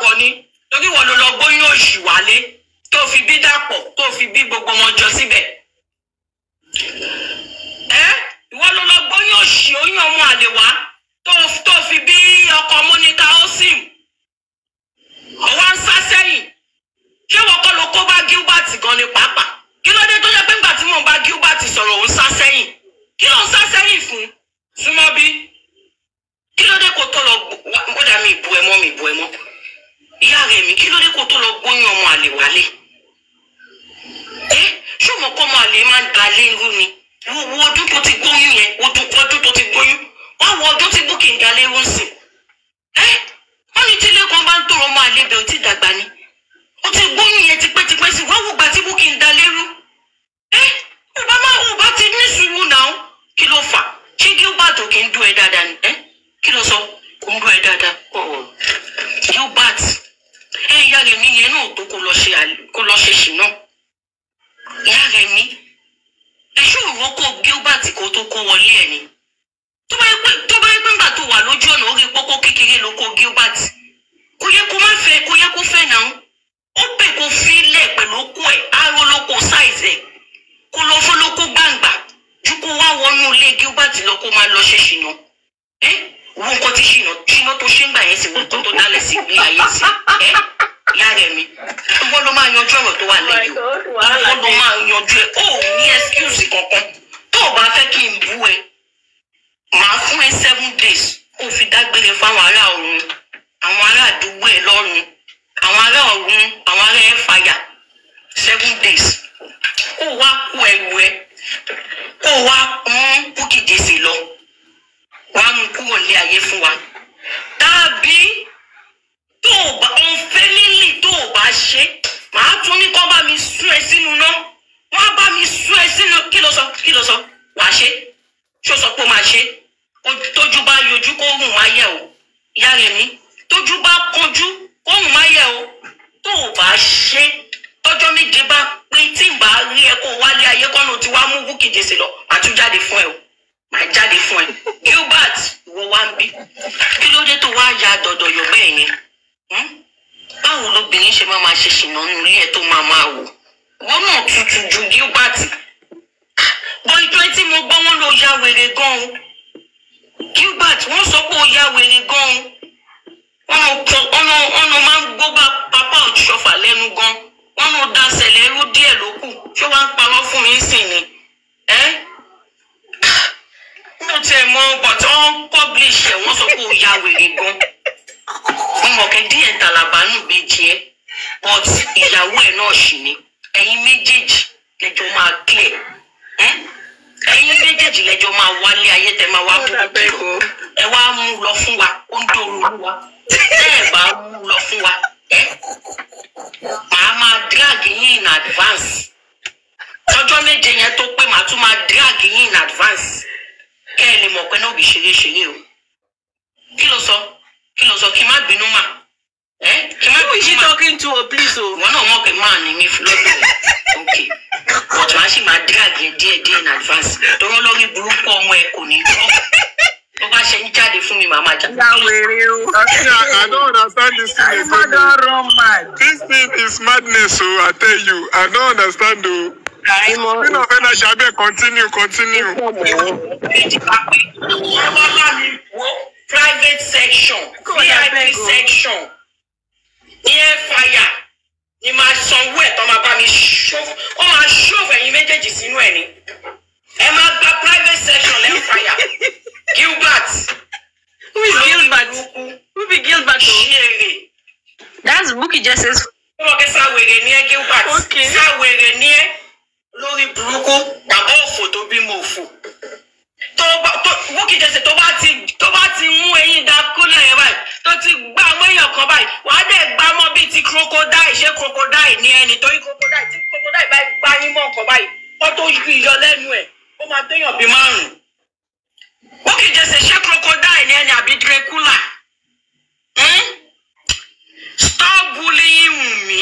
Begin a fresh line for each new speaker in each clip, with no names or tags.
dàpọ̀ ni torí wọn ló lọ gbóyún òṣì wálé tó fi bí dàpọ̀ tó fi bí gbogbo wọn jọ síbẹ̀. ẹ ìwọ ló lọ gbóyún òṣì oyún ọmọ àlè wá tó tó fi bí ọkọ Monica osim ọwọ́ ń sá sẹ́yìn ṣé wọ́n kọ́ ló kó bá Gilbert gan ni pàápàá kí ló dé tó jẹ́ pé ńgbà tí mò ń bá Gilbert sọ̀rọ̀ òun sá sẹ́yìn kí ló ń sá sẹ́yìn fún súnmọ́ bí kí ló dé kó tó lọ gbọ́dà mi ìbú ẹ mọ́ mi ìbú ẹ mọ́ ìyá rẹ̀ mi kí ló dé kó tó lọ gbóyún ọmọ àlè wálé ẹ ṣé ọmọ kọ́ ọmọ àlè máa ń da lé irú ni wo wo ọdún tó ti gbóyún yẹn ọdún ọdún tó ti gbóyún wá wo ọdún tí búkì ń da lé irú sìn ẹ wọ́n ní tí lẹ́kọ̀ọ́ bá ń tọrọ ọmọ àlè bẹ̀ ó ti dàgbà ni ó ti gbóyún yẹn tipẹ́tipẹ́ sí wá wo gbà tí búkì ń da lérú ẹ ọba máa wò bá ti ní sùúrù náà kí ló fà ṣé Gilbert ò kì í dún ẹ dáadáa ni ẹ kí ló sọ kò ń dún ẹ dáadáa ọ̀ọ́ Gilbert ẹ ìyá rẹ̀ mi yẹn náà tó kó lọ ṣe àlè- kó lọ ṣe ṣì náà ìyá rẹ̀ mi ẹ ṣé òun kó Gilbert kó tó kó wọlé ẹ ni tó bá yẹ pé tó bá yẹ pé ńgbà tó wà lójú ọ̀nà orí pópó kékeré ló kó Gilbert kò yẹ kó má fẹ́ kò yẹ kó fẹ́ náà ó pè kó fílẹ̀ pẹ̀lú okó ẹ̀ aró lóko sáìzẹ̀ kó lọ fún lóko gbàǹgbà ju kó wá wọnú ilé Gilbert lọ kó máa lọ ṣe ṣìnà ẹ wo nǹkan tí ṣìnà ṣìnà tó ṣe ń gbà yẹn sí wo nǹkan tó dálẹ̀ sí ilé ayé sí ẹ ìyá rẹ̀ mi ìwọ ló máa yanjú ọ̀rọ̀ tó wà lẹ́yìn o ìwọ ló máa yanjú ẹ ó ní excuse kankan tó o bá fẹ́ kí n bú ẹ màá fún ẹ seven days kó o fi dágbére fáwọn ará ọ̀run àwọn ará àdúgbò ẹ lọ́run àwọn ará ọ̀run àwọn ará ẹ fàyà seven days kó o wá kó ẹrù ẹ kó o wá mú Bukky Jesse lọ wàá mú kúrò ní ayé fún wa tàbí tó o bá ọ̀nfẹ́ lílì tó o bá ṣe màá tún ní kó bá mi sún ẹ sínú náà wọ́n á bá mi sún ẹ sínú kí ló sọ kí ló sọ wàá ṣe ṣó sọ pé ó máa ṣe Ojú- tójú bá yọjú kó hùn máa yẹ o ìyá rẹ̀ mi tójú bá kọjú kó hùn máa yẹ o tó o bá ṣe tọ́jọ́ méje bá pé tí n bá rí ẹ kó wálé ayé kọ́nà tí wàá mú Bukky Jesse lọ màá tún jáde fún ẹ o màá jáde fún ẹ Gilbert ìwọ wá ń bí kí ló dé tó wá ya dọ̀dọ̀ yọ̀ bẹ́ẹ̀ yẹn Hmm? báwo lobìnrin ṣe máa máa ṣe ṣìnà nínú ilé ẹ tó máa máa wò wọn náà tutù ju Gilbert bọ ìjọ tí mo gbọ́ wọn ló ya wèrè gan-an Gilbert wọ́n sọ pé ó ya wèrè gan-an wọn ló kọ ọ̀nà ọ̀nà máa ń gbógbá pápá òṣùṣọ́fà lẹ́nu gan wọn ló da sẹ̀lẹ̀ ẹrú díẹ̀ ló kù ṣé wàá ń parọ́ fún mi sìn ni ẹ́ mo tiẹ̀ mọ ọgbọ̀n tí wọ́n publish ẹ̀ wọ́n sọ pé ó ya wèrè gan-an mo mọ̀ kẹ́ díẹ̀ tàlàbánù méjì ẹ́ but ìyàwó ẹ̀ náà ṣì ni ẹ̀yin méjèèjì lẹ́jọ́ máa clear ẹ́ ẹ̀yin méjèèjì lẹ́jọ́ máa wálé ayé tẹ́ máa wá mú kúrò ẹ wá mú lọ fún wa ó ń dòrò wa tẹ́ ẹ bá mú lọ fún wa ẹ́ màá máa drag yín in advance ọjọ́ méje yẹn tó pé màá tún máa drag yín in advance kẹ́ ẹ lè mọ̀ pé náà bí ṣeré ṣeré o kí ló sọ kí ló sọ kí n má bínú mà ẹ kí n má
Who is she
bínú mà
talking to? Please, oh.
ìwọ náà mọ̀ pé máa ní mi lọ́dọ̀ ok but màá sì máa drag yẹn díẹ̀ díẹ̀ in advance tọrọ lórí burúkú ọmọ ẹ kò ní gbọ́ tó bá ṣe ń jáde fún mi màá máa jà.
Ya wèrè o.
Actually, I, I don't understand this thing
I
again.
don run mad.
This thing is madness, oh, I tell you. I don't understand, oh.
Àìmọ̀
Queen of Energy, abeg continue, continue.
méjì bá pé wọ́n bá bá mi wo private section
Kò dà bẹ́ẹ̀
vip
o.
section ní ẹ fàyà ni máa sanwó ẹ̀ tó máa bá mi ṣòfò wọ́n máa ṣòfò ẹ̀yin méjèèjì sínú ẹ̀ ni ẹ máa gba private section lẹ́ fàyà Gilbert
Who is Gilbert? Who be Gilbert? o?
ṣeré
That's Bukky Jesse's.
wọ́n kẹ́ sáwèrè ní ẹ Gilbert
Okay.
sáwèrè ní ẹ lórí burúkú bàbá òfò tó bímọ òfò tó bá tó Bukky Jesse tó bá ti tó bá ti mú eyín da kúlẹ̀ yẹn báyìí tó ti gbá àwọn èèyàn kan báyìí wàá dẹ̀ gbá mọ́ bíi ti crocodile ṣé crocodile ní ẹni torí crocodile tí crocodile bá gbá yín mọ́ nǹkan báyìí wọ́n tó yọ lẹ́nu ẹ̀ ó máa téèyàn bíi márùn-ún Bukky Jesse ṣé crocodile ní ẹni àbí Dracula hmm? stop bullying Wunmi.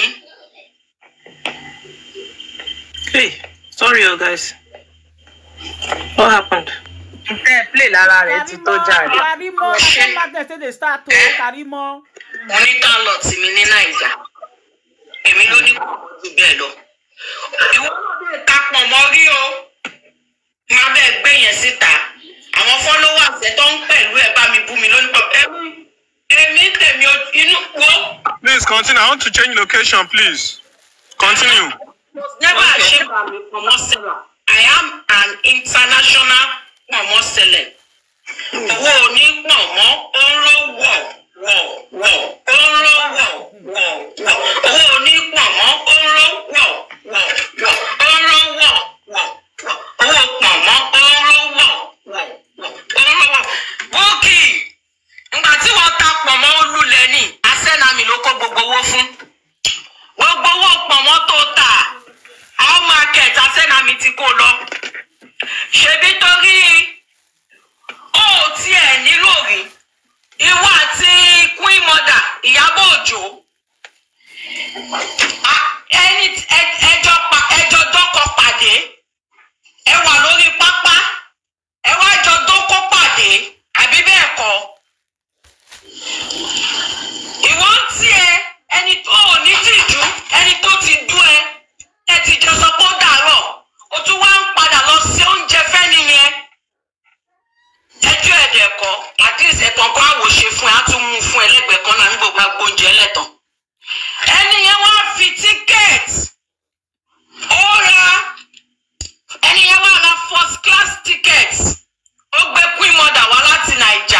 Hey, sorry, oh guys. What happened?
Fair
play lára rẹ̀ ti tó jàre.
Karimo, na
Ṣé-
some madness dey dey start o, Karimo.
mo ní tálọ̀tì mi ní nàìjà èmi ló ní kò ju bẹ́ẹ̀ lọ. ìwọ náà bẹ́ẹ̀ ta pọ̀ mọ́ rí o máa bẹ́ẹ̀ gbé yẹn síta àwọn followers ẹ̀ tó ń pẹ̀lú ẹ̀ bá mi bú mi lónìí pọ̀ èmi èmi tèmi o- inú wo
Please continue. I want to change location, please. Continue.
never ashamed of me pọ̀mọ́ seller I am an international pọ̀mọ́ seller owó oní pọ̀mọ́ ó ń lọ wọ̀ wọ̀ wọ̀ ó ń lọ wọ̀ wọ̀ wọ̀ owó oní pọ̀mọ́ ó ń lọ wọ̀ wọ̀ wọ̀ ó ń lọ wọ̀ wọ̀ wọ̀ owó pọ̀mọ́ ó ń lọ wọ̀ wọ̀ wọ̀ ó ń lọ wọ̀ bókì ìgbà tí wọ́n ta pọ̀mọ́ ó lulẹ̀ ní asẹ́nàmì ló kó gbogbo owó fún gbogbo owó pọ̀mọ́ tó tà àwọn market asẹ́nàmì ti kó lọ ṣebí torí ó tiẹ̀ nílò rí ìwọ àti queen mother ìyábọ̀ òjò a- ẹni ẹ- ẹjọ́ pa- ẹjọ́ dọ́kọ pàdé ẹ wà lórí pápá ẹ wá jọ dókó pàdé àbí bẹ́ẹ̀ kọ́ ìwọ ń tiẹ̀ ẹni tó ò ní tìjú ẹni tó ti dú ẹ ẹ ti jọ sọ pé ó dàárọ̀ o tún wá ń padà lọ sí oúnjẹ fẹ́ni yẹn ẹjọ́ ẹ̀dẹ̀ kọ́ àdìs ẹ̀tàn kan àwòṣe fún ẹ á tún mú fún ẹ lẹ́gbẹ̀ẹ́ kan náà nígbà gbogbo oúnjẹ lẹ́tàn ẹni yẹn wá fi tíkẹ́ẹ̀tì ó ra ẹni yẹn wá ra first class ticket ó gbé queen mother wá láti nàìjà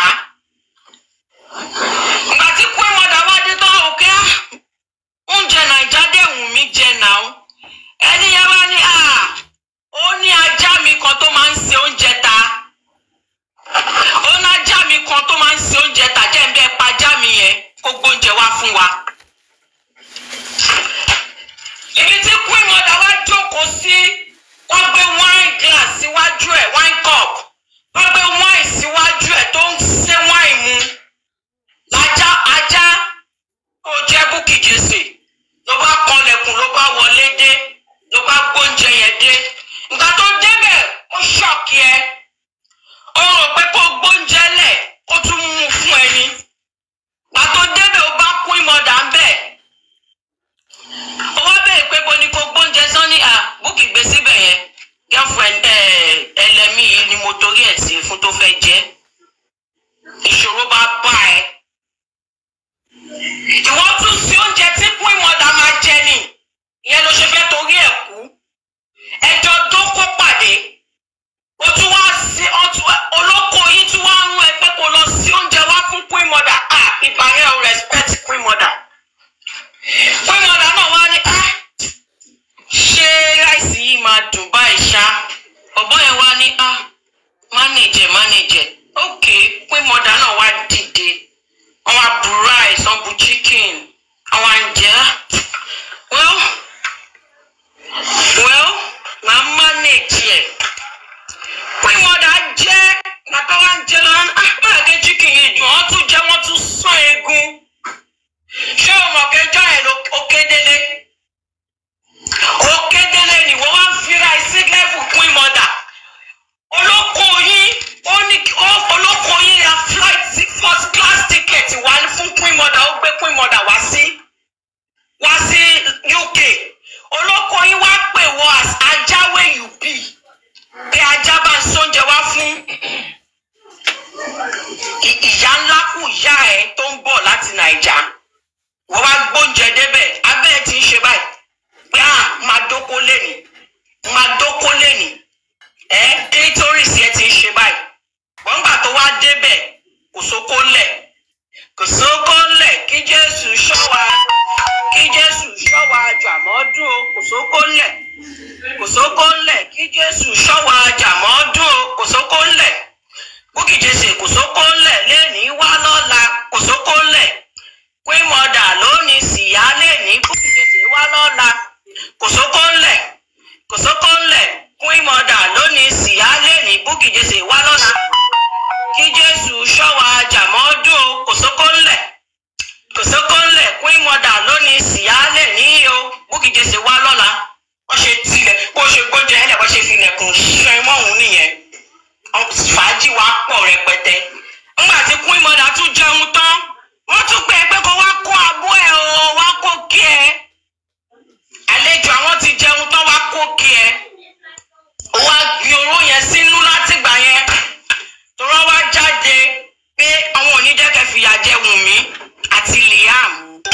ìgbà tí queen mother wá dé tán òkè á oúnjẹ nàìjà dẹ̀ wù mí jẹ náà ẹni yẹn wá ní à ó ní ajá mi kan tó máa ń se oúnjẹ ta ó ní ajá mi kan tó máa ń se oúnjẹ ta jẹ́ ń bẹ́ẹ̀ pa ajá mi yẹn kó gbóúnjẹ wá fún wa. ibi tí queen mother wá jókòó sí wọ́n gbé wine glass síwájú ẹ̀ wine cup wọ́n gbé wine síwájú ẹ̀ tó ń ṣe wine mu lájá ajá ó jẹ́ búkì jèsè ló bá kanlẹ̀kùn ló bá wọlé dé ló bá gbóúnjẹ yẹn dé nǹkan tó débẹ̀ ó ṣọ́ọ̀kì ẹ ó rò pé kó gbóúnjẹ lẹ̀ kó tún mú un fún ẹni nǹkan tó débẹ̀ ó bá kún ìmọ̀dà ń bẹ̀ ó wá bẹ̀rẹ̀ pé bo ni kó gbóúnjẹ sán ní à búkì gbé síbẹ̀ yẹn girlfriend ẹ ẹlẹ́mì yìí ni mo torí ẹ̀ sí fún tó fẹ́ jẹ́ ìṣòro bá bá ẹ ìwọ tún sí oúnjẹ tí queen mother máa jẹ ni ìyẹn ló ṣe fẹ́ torí ẹ̀ kú ẹjọ́ dókó pàdé o tún wá sí ọtún olóko yìí tún wá ń rún ẹ pé kó lọ sí oúnjẹ wá fún queen mother ah ìbàrẹ̀ ò respect queen mother queen mother náà wá ní ah ṣé ráìsì yìí máa dùn báyìí ṣá ọ̀bọ yẹn wá ní ah mánèjẹ mánèjẹ ok queen mother náà wá dìde wọn wá bu rice wọn bu chicken àwọn àǹjẹ well well màá manage ẹ queen mother jẹ bàbá wa ń jẹ lọ àgbàgẹ chicken yìí dùn wọn tún jẹ wọn tún sán eegun ṣé o mọ̀ kẹjọ ẹ̀ ló ó kédélé ó kédélé ni wọ́n wá ń fira sí level queen mother olóko yín ó ní ó- olóko yín ra flight ti- first class ticket wá fún queen mother ó gbé queen mother wá sí wá sí uk olóko yín wá pè wọ as ajáwé you be pé ajá bá ń sóúnjẹ wá fún ì- ìyá ńlá kù ìyá ẹ tó ń bọ̀ láti nàìjà wọ́n wá gbóúnjẹ débẹ̀ abẹ́ ẹ ti ń ṣe báyìí pé à máa dóko lẹ́nìí máa dóko lẹ́nìí ẹ clitoris yẹn ti ń ṣe báyìí wọ́n gbà tó wá débẹ̀ kò sóko ńlẹ̀ kò sóko ńlẹ̀ kí jésù ṣọ́ wa kí jésù ṣọ́ wa jàmọ́dún o kò sóko ńlẹ̀ kò sóko ńlẹ̀ kí jésù ṣọ́ wa jàmọ́dún o kò sóko ńlẹ̀ búkì jésù kò sóko ńlẹ̀ lẹ́nìí wá lọ́la kò sóko ńlẹ̀ pé mọ̀dà lónìí síyá lẹ́nìí búkì jésù wá lọ́la kò sóko ńlẹ̀ kò sóko ńlẹ̀ queen mother lónìí síyá lẹ́nìí búkì jésù wá lọ́la kí jésù ṣọ́wa jàmọ́dún o kò sóko ńlẹ̀ kò sóko ńlẹ̀ queen mother lónìí síyá lẹ́nìí o búkì jésù wá lọ́la wọ́n ṣe tilẹ̀ bó ṣe gbóúnjẹ ẹlẹ̀ wọ́n ṣe filẹ̀kùn ṣẹ́ mọ́hún nìyẹn fàájì wa pọ̀ fìyà jẹ wùnmí àti liam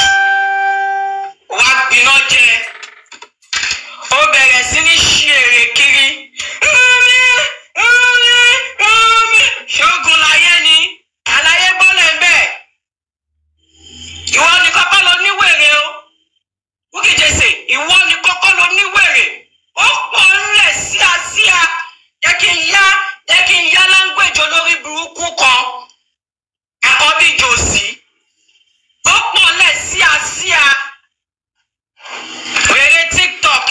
wá gbiná jẹ ó bẹ̀rẹ̀ sí ní ṣí èrè kiri Wùnmí, Wùnmí, Wùnmí. ṣógun láyé ni àlàyé bọ́lẹ̀ ń bẹ̀ ìwọ ni kọ́kọ́ lọ níwèrè o Bukky Jesse ìwọ ni kọ́kọ́ lọ níwèrè ó pọ̀ ńlẹ̀ síasíá jẹ́ kí n yá jẹ́ kí n yá láńgbèjì olórí burúkú kan àkọ́bí jòsí ó pọ̀ ńlẹ̀ síasíá wèrè tiktok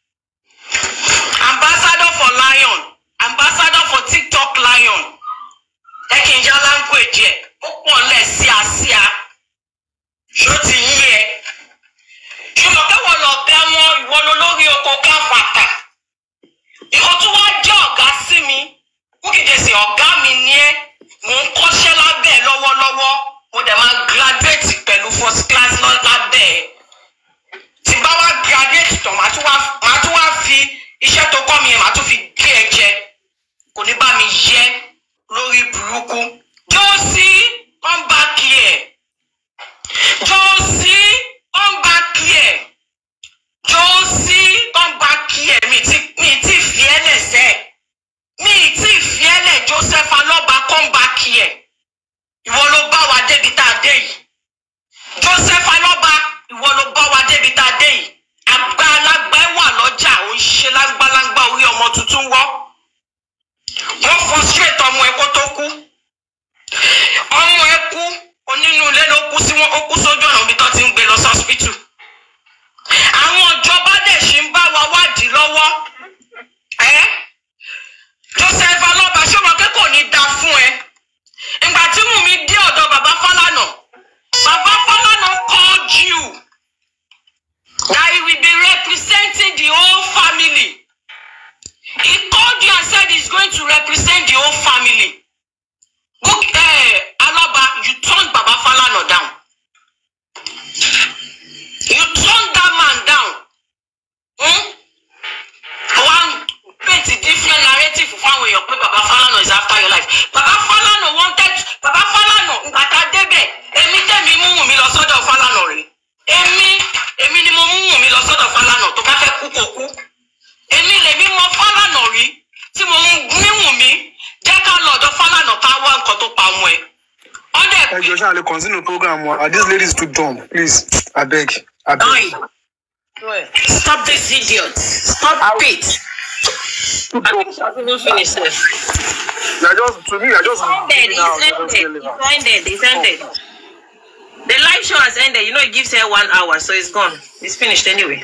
ambassador for lion ambassador for tiktok lion jẹ́ kí n yá láńgbèjì ẹ̀ ó pọ̀ ńlẹ̀ síasíá ṣó ti yí ẹ ṣùgbọ́n káwọn lọ gá wọn ìwọ ló lórí oko káfàtà ìwọ tó wá jẹ́ ọ̀gá sí mi Bukky Jesse ọ̀gá mi ni ẹ́ mò ń kọ́ṣẹ́ lábẹ́ ẹ lọ́wọ́lọ́wọ́ mo dẹ̀ máa graduate pẹ̀lú first class lọ lábẹ́ ẹ tí bá wá graduate tán màá tún wá màá tún wá fi iṣẹ́ tó kọ́ mi yẹn màá tún fi gé ẹ jẹ kò ní bá mi yẹ lórí burúkú Josie come back here. Josie, come back here. Josie, come back here. Mi ti mi ti fi ẹ́ lẹ̀ sẹ́. Mi ti fi ẹ́ lẹ̀ Joseph Alọ́ba come back here. Ìwọ ló bá wa débi tá a dé yìí. Joseph Alọ́ba, ìwọ ló bá wa débi tá a dé yìí. Àgbà alágbá ẹ̀ wà lọ́jà, ò ń ṣe lágbálágbá orí ọmọ tuntun wọ́. Wọ́n frustrate ọmọ ẹ̀ kó tó kú ọmọ ẹ kú onínú ilé ló kú sí wọn ó kú sójú ọ̀nà ibi tó ti ń gbé lọ sọ́spítù àwọn ìjọba dẹ̀ ṣì ń bá wa wádìí lọ́wọ́ ẹ́ Joseph Alọ́ba ṣọ́mọ pé kò ní da fún ẹ ìgbà tí mú mi dé ọ̀dọ̀ bàbá Fálànà bàbá Fálànà called you that he will be representing the whole family he called you and said he's going to represent the whole family. Book, eh, Alaba, you turned Baba Falana down. You turned that man down. Hmm? One paint a different narrative fáwọn èèyàn pé Baba Falana is after your life. Baba Falana wanted Baba Falana ngbàtà débẹ̀ èmi tẹ̀mí mú wùn mí lọ sọ́dọ̀ Falana rè. Èmi èmi ni mo mú wùn mí lọ sọ́dọ̀ Falana tó bá fẹ́ kú kó kú. Èmi lèmi mọ Falana rí tí mo mú wùn mí jẹ́ ká lọ́dọ̀ Falana ká wá nǹkan tó pa ọmọ ẹ̀. Ọ̀dẹ̀
ẹ jọ ṣáà lè continue program wa and this lady is too dumb please abeg abeg.
Oi. Stop this idiot. Stop it. I think she has even finished it.
you are just to me you are just
Ended.
giving out
It's
you don't say
ended.
liver.
It's ended. It's ended. The live show has ended. You know, it gives her one hour, so it's gone. It's finished anyway.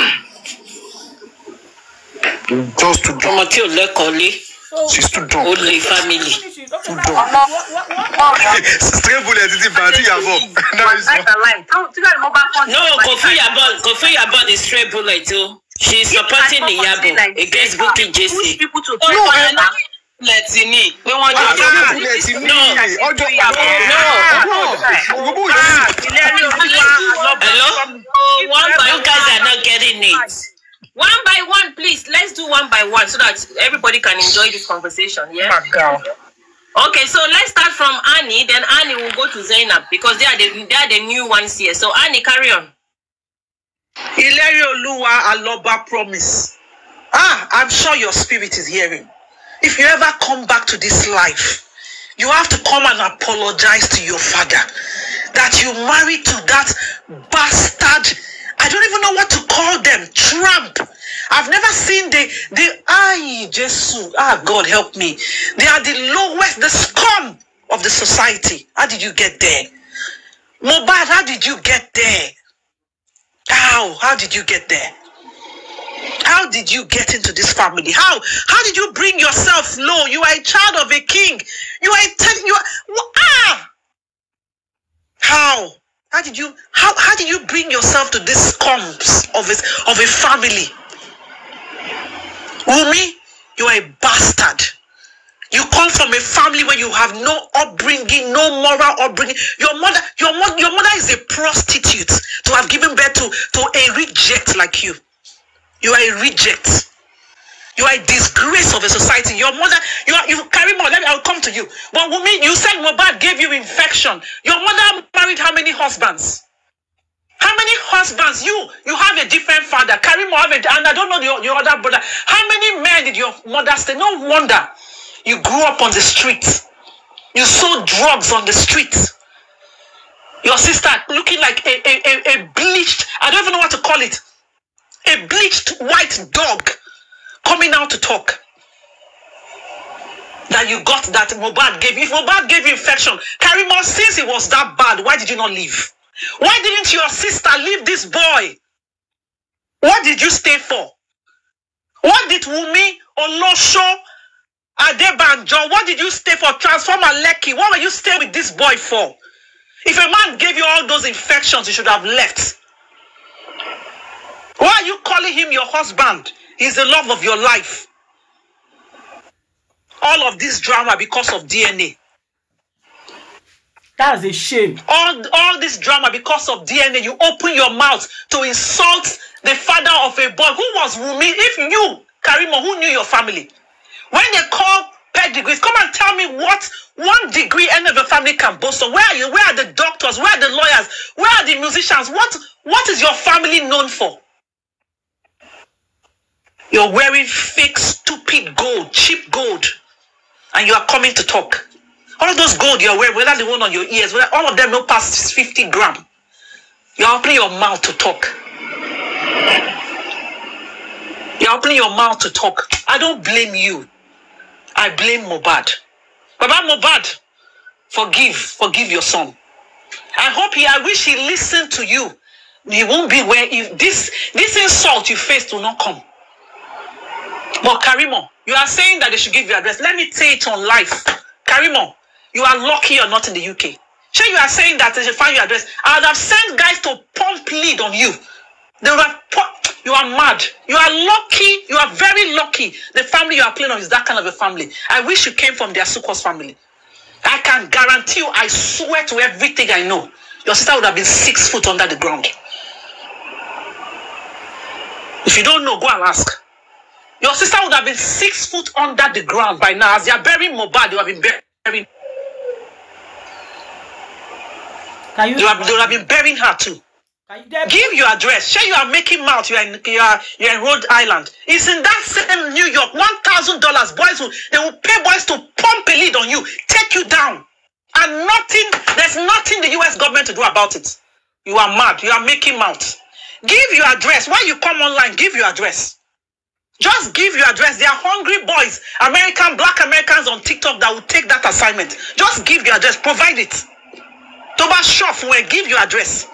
just too dumb
Ọmọ tí ò lẹ́kọ̀ọ́ lé,
she's too dumb.
ó lè family.
Finish it. Okay, now, what, what, what,
stray bullet ti fa àti ìyàbọ̀ that is all.
No, Kofi Yabon, Kofi Yabon is straight bullet too. She's supporting Iyabo against Bukky Jesse.
no ẹ má
Lẹ́tì ní pé wọ́n jọ
stray bullet ti ní ọjọ́ gbogbo yẹn
Hello? One by you guys are not getting it. One by one, please. Let's do one by one so that everybody can enjoy this conversation. Yeah. Okay, so let's start from Annie. Then Annie will go to Zainab because they are the they are the new ones here. So Annie, carry on.
Ìlérí Olúwa Aloba promise. Ah, I'm sure your spirit is hearing. If you ever come back to this life, you have to come and apologize to your father that you married to that bastard. I don't even know what to call them. Tramp. I've never seen the the ay Jesus. Ah, God help me. They are the lowest, the scum of the society. How did you get there? Mobad, how did you get there? How? How did you get there? How did you get into this family? How? How did you bring yourself low? You are a child of a king. You are a ten, you are wha- ah. How? How did you how how did you bring yourself to this scums of a of a family? Wumi, you are a bastard. You come from a family where you have no upbringing, no moral upbringing. Your mother, your mother, your mother is a prostitute to have given birth to, to a reject like you. You are a reject. You are a disgrace of a society. Your mother, you are, you carry more. Let me, I'll come to you. But Wumi, you said Mobad gave you infection. Your mother married how many husbands? How many husbands? You you have a different father. Carry more, have a, and I don't know your, your other brother. How many men did your mother stay? No wonder you grew up on the streets. You sold drugs on the streets. Your sister looking like a, a, a, a bleached, I don't even know what to call it. A bleached white dog coming out to talk. That you got that Mobad gave you. If Mobad gave you infection, Karimo, since it was that bad, why did you not leave? Why didn't your sister leave this boy? What did you stay for? What did Wumi, Olosho, Adebanjo, what did you stay for? Transformer Lekki, what were you staying with this boy for? If a man gave you all those infections, you should have left. Why are you calling him your husband? He's the love of your life. All of this drama because of DNA.
That's a shame.
All, all this drama because of DNA. You open your mouth to insult the father of a boy. Who was Wumi? If you, Karimo, who knew your family? When they call pedigrees, come and tell me what one degree any of your family can boast of. Where are you? Where are the doctors? Where are the lawyers? Where are the musicians? What what is your family known for? You're wearing fake, stupid gold, cheap gold, and you are coming to talk. All of those gold you're wearing, whether the one on your ears, whether all of them no pass 50 gram. You're opening your mouth to talk. You're opening your mouth to talk. I don't blame you. I blame Mobad. Baba Mobad, forgive, forgive your son. I hope he, I wish he listened to you. He won't be where if this this insult you faced will not come. But Karimo, you are saying that they should give you address. Let me say it on life. Karimo, you are lucky you're not in the UK. Sure, you are saying that they should find your address. I would have sent guys to pump lead on you. They would have pu- you are mad. You are lucky. You are very lucky. The family you are playing on is that kind of a family. I wish you came from their Sukos family. I can guarantee you, I swear to everything I know, your sister would have been six foot under the ground. If you don't know, go and ask. Your sister would have been six foot under the ground by now. As they are burying Mobad, they would have been burying.
Can you,
They would have, they would have been burying her too.
can you get
Give your address. Sure, you are making mouth. You are in you are, you are in Rhode Island. It's in that same New York. One thousand dollars. Boys will they will pay boys to pump a lead on you, take you down, and nothing. There's nothing the U.S. government to do about it. You are mad. You are making mouth. Give your address. Why you come online? Give your address. Just give your address. They are hungry boys, American, black Americans on TikTok that will take that assignment. Just give your address. Provide it. Toba Shof, where give your address.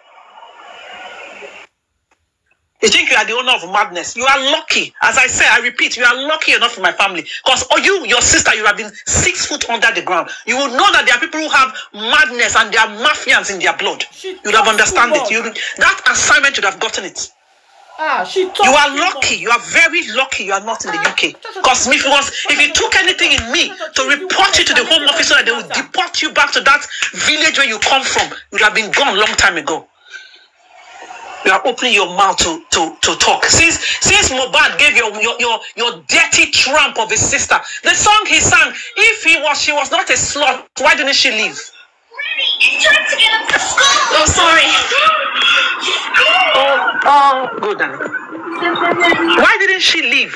You think you are the owner of madness. You are lucky. As I say, I repeat, you are lucky enough for my family. Because oh, you, your sister, you have been six foot under the ground. You will know that there are people who have madness and they are mafians in their blood.
She
You'd have
talks
understand
too
it. You that assignment you'd have gotten it.
ah she talk
You are
too
lucky.
much.
You are very lucky. You are not in the UK. Because if it was, if you took anything in me to report you to the Home Office so that they would deport you back to that village where you come from, you'd have been gone long time ago. You are opening your mouth to, to, to talk. Since since Mobad gave your, your your your dirty tramp of a sister, the song he sang, if he was she was not a slut, why didn't she leave?
It's time to get up to school.
Oh, sorry.
Oh, oh, good. darling. Why didn't she leave?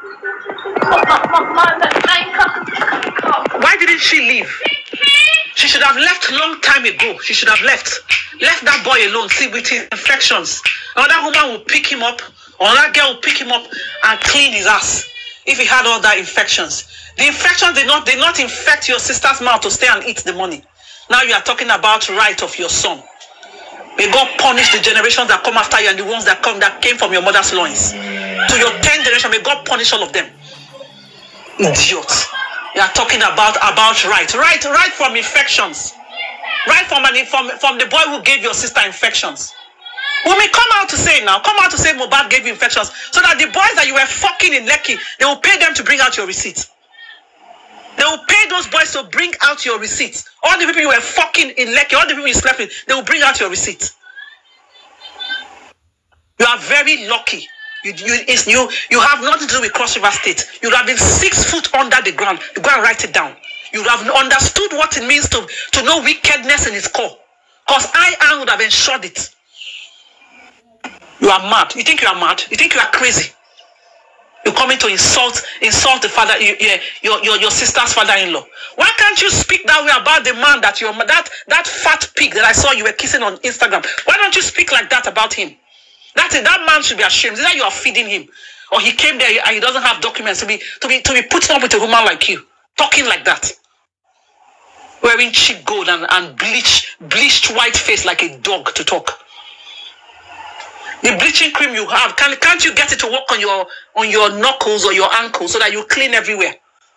Why didn't she leave? She should have left long time ago. She should have left. Left that boy alone. See, with his infections. Another woman will pick him up, or another girl will pick him up and clean his ass. If he had all that infections. The infections did not did not infect your sister's mouth to stay and eat the money. Now you are talking about right of your son. May God punish the generations that come after you and the ones that come that came from your mother's loins. To your 10th generation, may God punish all of them. Idiots. You are talking about about right. Right, right from infections. Right from an from, from the boy who gave your sister infections. We may come out to say now, come out to say Mobad gave you infections so that the boys that you were fucking in Lekki, they will pay them to bring out your receipts. They will pay those boys to bring out your receipts. All the people you were fucking in Lekki, all the people you slept with, they will bring out your receipts. You are very lucky. You, you, it's, you, you have nothing to do with Cross River State. You would have been six foot under the ground. You go and write it down. You would have understood what it means to, to know wickedness in its core. Because I, I would have ensured it. You are mad. You think you are mad? You think you are crazy? You're coming to insult insult the father, you- you- your, your, your sister's father-in-law. Why can't you speak that way about the man that your that that fat pig that I saw you were kissing on Instagram? Why don't you speak like that about him? That is, that man should be ashamed. Is that you are feeding him, or he came there and he doesn't have documents to be to be to be putting up with a woman like you, talking like that, wearing cheap gold and and bleach bleached white face like a dog to talk. The bleaching cream you have, can, can't you get it to work on your on your knuckles or your ankles so that you clean everywhere?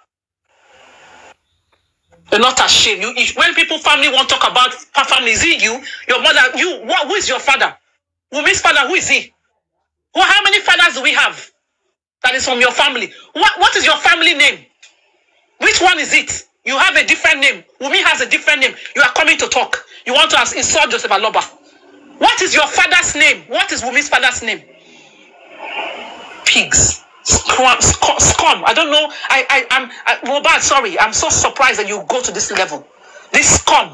You're not ashamed. You, if, when people family want to talk about fa- family, is it you, your mother, you? What, who is your father? Wumi's father, who is he? Who, how many fathers do we have that is from your family? What, what is your family name? Which one is it? You have a different name. Wumi has a different name. You are coming to talk. You want to ask, insult Joseph Aloba. What is your father's name? What is Wumi's father's name? Pigs. Scrum, scum, scum. I don't know. I, I, I'm, I, Mohbad, sorry. I'm so surprised that you go to this level. This scum.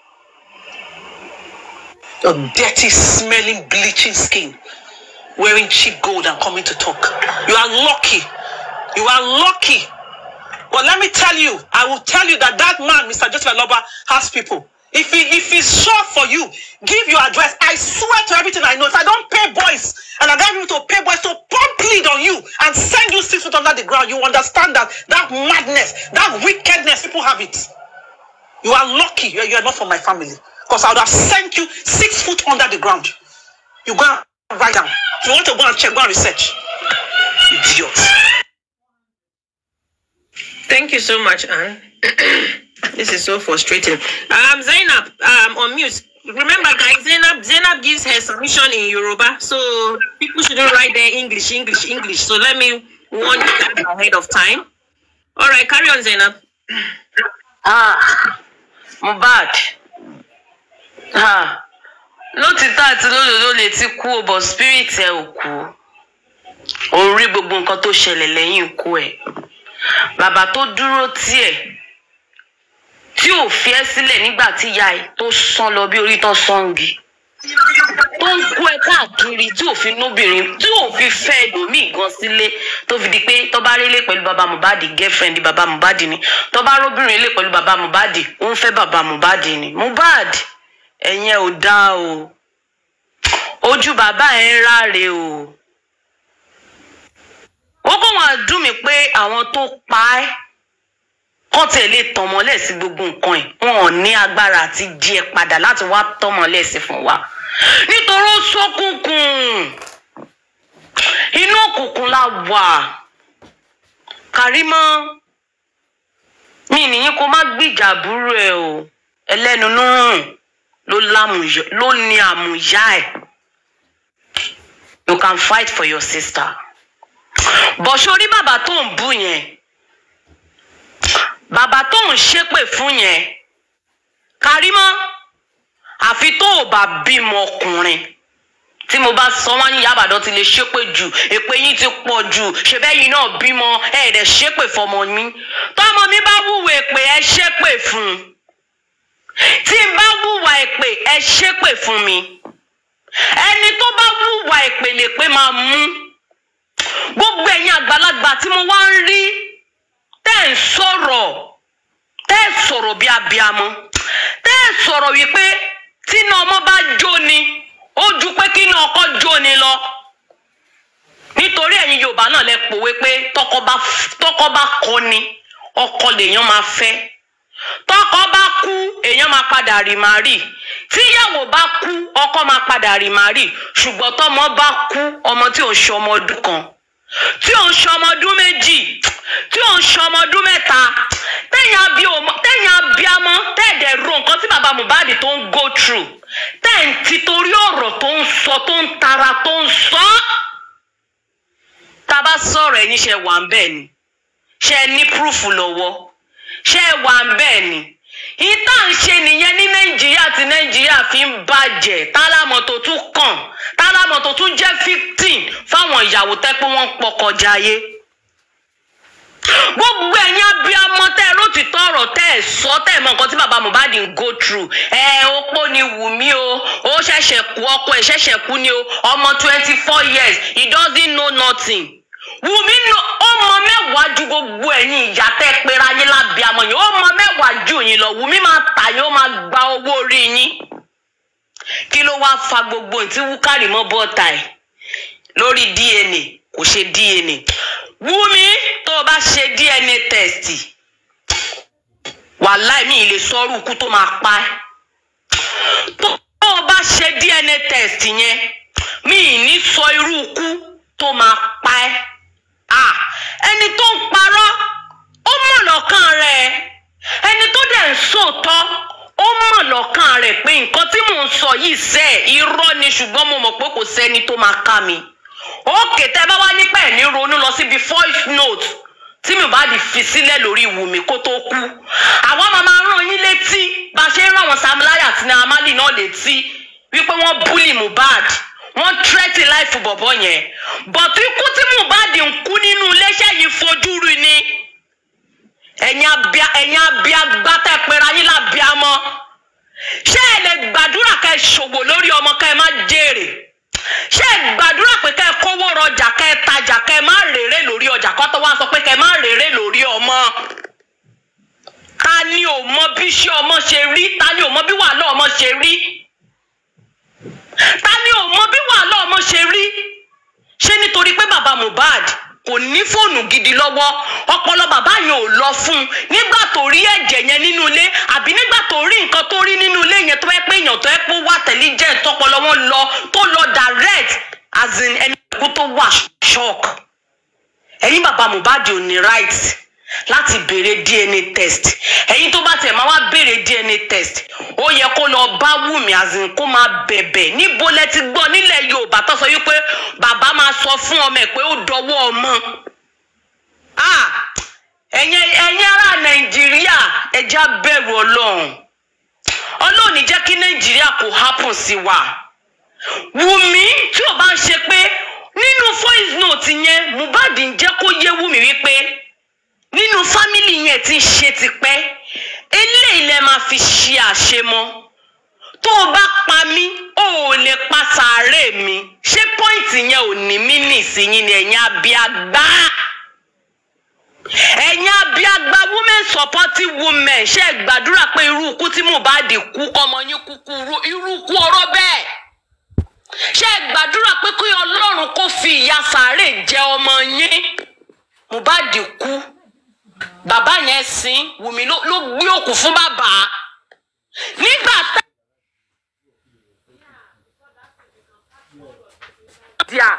Your dirty, smelling, bleaching skin. Wearing cheap gold and coming to talk. You are lucky. You are lucky. But let me tell you, I will tell you that that man, Mr. Joseph Aloba, has people. If he if he's sure for you, give your address. I swear to everything I know. If I don't pay boys and I get people to pay boys to pump lead on you and send you six feet under the ground, you understand that that madness, that wickedness, people have it. You are lucky. You are, you are not from my family. Because I would have sent you six foot under the ground. You go and write down. If you want to go and check, go and research. Idiot.
Thank you so much, Anne. this is so frustrating. Um, Zainab, um, on mute. Remember, guys, Zainab, Zainab gives her submission in Yoruba, so people shouldn't write their English, English, English. So let me warn you guys ahead of time. All right, carry on, Zainab.
Ah, Mohbad. Ah, lótìtọ́ àti lódodo lè ti kú o but spirit ẹ ò kú. Ó rí gbogbo nǹkan tó ṣẹlẹ̀ lẹ́yìn ikú ẹ̀. Bàbá tó dúró tiẹ̀ tí ò fi ẹ́ sílẹ̀ nígbà tí ìyá ẹ̀ tó sán lọ bí orí tán sọ́ǹgì. Tó ń kú ẹ káàkiri tí ò fi nóbìnrin tí ò fi fẹ́ ẹlòmíì gan sílé tó fi di pé tó bá rélé pẹ̀lú bàbá Mohbad girlfriend bàbá Mohbad ni tó bá róbìnrin ilé pẹ̀lú bàbá Mohbad ó ń fẹ́ bàbá Mohbad ni Mohbad ẹ̀yìn ẹ̀ ò dáa o ojú bàbá ẹ̀ ń ráre o ó kó wọn dùn mí pé àwọn tó pa ẹ́ kọ́ tiẹ̀ lè tàn mọ́lẹ̀ sí gbogbo nǹkan ẹ̀ wọn ò ní agbára àti jí ẹ padà láti wá tàn mọ́lẹ̀ sí fún wa nítorí ó ṣókùnkùn inú òkùnkùn la wà Kàrímọ́ mi nìyí kó má gbìjà àbúrò ẹ o ẹlẹ́nu lórùn ló lámùyọ ló ní àmùyá ẹ̀ you can fight for your sister bọ̀ sórí bàbá tó ń bú yẹn bàbá tó ń ṣépè fún yẹn Kàrímọ́ àfi tó o bá bímọ ọkùnrin tí mo bá sọ wọn ní yàbàdàn ti lè ṣépè jù èpè yín ti pọ̀ jù ṣèbẹ́yìn náà bímọ ẹ̀ẹ́dẹ̀ ṣépè fọmọ mi tọmọ mi bá wúwo èpè ẹ ṣépè fún un tí n bá wúwa èpè ẹ ṣépè fún mi ẹni tó bá wúwa èpè lè pé máa mú gbogbo ẹ̀yin àgbàlagbà tí mo wá ń rí tẹ́ ń sọ̀rọ̀ tẹ́ ẹ̀ sọ̀rọ̀ bí abiamọ tẹ́ ẹ̀ sọ̀rọ̀ wípé tíná ọmọ bá jó ni ó ju pé kí iná ọkọ jó ni lọ nítorí ẹ̀yin yorùbá náà lẹ pòwe pé tọkọ bá tọkọ bá kọ ni ọkọ lèèyàn máa fẹ́ tọkọ bá kú èèyàn máa padà rì má rì tíyàwó bá kú ọkọ máa padà rì má rì ṣùgbọ́n tọmọ bá kú ọmọ tí ò ń ṣe ọmọ ọdún kan tí ò ń ṣe ọmọ ọdún méjì tí ò ń ṣe ọmọ ọdún mẹ́ta tẹ̀yìn abi ọmọ tẹ̀yìn abiamọ tẹ̀dẹ̀ ro nǹkan tí bàbá Mohbad tó ń go through tẹ̀yìn títorí ọ̀rọ̀ tó ń sọ tó ń tara tó ń sọ tá a bá sọ̀rọ̀ ẹ̀yin ṣe wà ń bẹ̀ ni ṣe ẹ ní proof lọ́wọ́ ṣe ẹ wà ń bẹ̀ ni ìta ń ṣe nìyẹn ní nàìjíríà tí nàìjíríà fi ń bàjẹ́ tálámọ̀ tó tún kàn tálámọ̀ abiyamọ tó tún jẹ́ victim fáwọn ìyàwó tẹ́ pé wọ́n ń pọkọjà ayé gbogbo ẹ̀yin abiyamọ tẹ́ ẹ lótìtọ́ ọ̀rọ̀ tẹ́ ẹ sọ tẹ́ ẹ mọ nǹkan tí bàbá mohbad ń go through ẹ opó ni wùmí o ó ṣẹ̀ṣẹ̀ kú ọkọ ẹ̀ ṣẹ̀ṣẹ̀ kú ni o ọmọ twenty four years he doesn't know nothing wùmí nà ọmọ mẹ́wàá ju gbogbo ẹ̀yin ìyá tẹ́ ẹ pera yín lábíamọ yìí ọmọ mẹ́wàá ju yín lọ wùmí máa tà yín ó máa gba owó orí yín kí ló wáá fa gbogbo ìtí wúkàrí mọ́ bọ́ọ̀tà ẹ̀ lórí dna kò ṣe dna wúmi tó o bá ṣe dna test wàláì mi ì lè sọrú ikú tó máa pa ẹ́ tó o bá ṣe dna test yẹn mi ì ní sọ irú ikú tó máa pa ẹ́ Ah, ẹni tó ń parọ́ ó mọ̀ lọ́kàn rẹ̀ ẹni tó dẹ̀ ń sòótọ́ ó mọ̀ lọ́kàn rẹ̀ pé nǹkan tí mò ń sọ yìí sẹ́ irọ́ ni ṣùgbọ́n mo mọ̀ pé kò sẹ́ni tó máa ká mi òkè tẹ́ bá wá nípa ẹ̀ ní ronú lọ síbi voice note tí mi bá di fi sílẹ̀ lórí Wùmí kó tó kú àwọn máa máa rán yín létí bá a ṣe ń rán àwọn Sam Larry àti Naira Marley náà létí wípé wọ́n búlì Mohbad wọ́n tírẹ́tì láìfù bọ̀bọ̀ yẹn bọ̀tú ikú tí Mohbad ń kú nínú iléeṣẹ́ yìí fojú rí ni ẹ̀yin abia ẹ̀yin abia gbátẹ́ pera yín lábíamọ́ ṣé ẹ lè gbàdúrà kẹ́ ẹ ṣòwò lórí ọmọ kẹ́ ẹ má jèrè ṣé ẹ gbàdúrà pé kẹ́ ẹ kówó rọjà kẹ́ ẹ tajà kẹ́ ẹ má rèrè lórí ọjà kọ́ tó wá sọ pé kẹ́ ẹ má rèrè lórí ọmọ ta ni ò mọ bí iṣẹ́ ọmọ ṣe rí ta ni ò mọ bí wàhálà ọmọ ṣe rí ta ni ò mọ bí wàhálà ọmọ ṣe rí ṣé nítorí pé bàbá Mohbad kò ní fóònù gidi lọ́wọ́ ọpọlọ bàbá yẹn ò lọ fún un nígbà tó rí ẹ̀jẹ̀ yẹn nínú ilé àbí nígbà tó rí nǹkan tó rí nínú ilé yẹn tó yẹ pé èèyàn tó yẹ pé ó wà intelligent tọpọlọ wọn lọ tó lọ direct as in ẹni kú tó wà shock ẹ̀yin bàbá Mohbad ò ní right láti béèrè DNA test ẹ̀yin tó bá tẹ̀ máa wá béèrè DNA test ó yẹ kó lọ bá Wùmí azin kó máa bẹ̀bẹ̀ níbo lẹ ti gbọ́ nílẹ̀ Yorùbá tó sọ wípé bàbá máa sọ fún ọmọ ẹ̀ pé ó dọwọ́ ọmọ ah ẹ̀yin ẹ̀yin ará Nàìjíríà ẹja bẹ̀rù Ọlọ́run Ọlọ́run ní jẹ́ kí Nàìjíríà kò happen sí wa Wùmí tí ò bá ń ṣe pé nínú voice note yẹn Mohbad ń jẹ́ kó yé Wùmí wípé nínú fámìlì yẹn ti ń ṣe tipẹ́ eléyìí lẹ máa fi ṣe àṣemọ tó o bá pa mí o ò lè pa sàárè mi ṣé pọ́ìntì yẹn ò ní mí nìsíyìn ni ẹ̀yin abiagbá ẹ̀yin abiagbá women supporting women ṣe é gbàdúrà pé irú ikú tí Mohbad kú ọmọ yín kúkú irú ikú ọ̀rọ̀ bẹ́ẹ̀ ṣe é gbàdúrà pé kí Ọlọ́run kó fi ìyà sàárè jẹ ọmọ yín Mohbad kú bàbá yẹn sin Wùmí ló ló gbé òkú fún bàbá nígbà tá. díà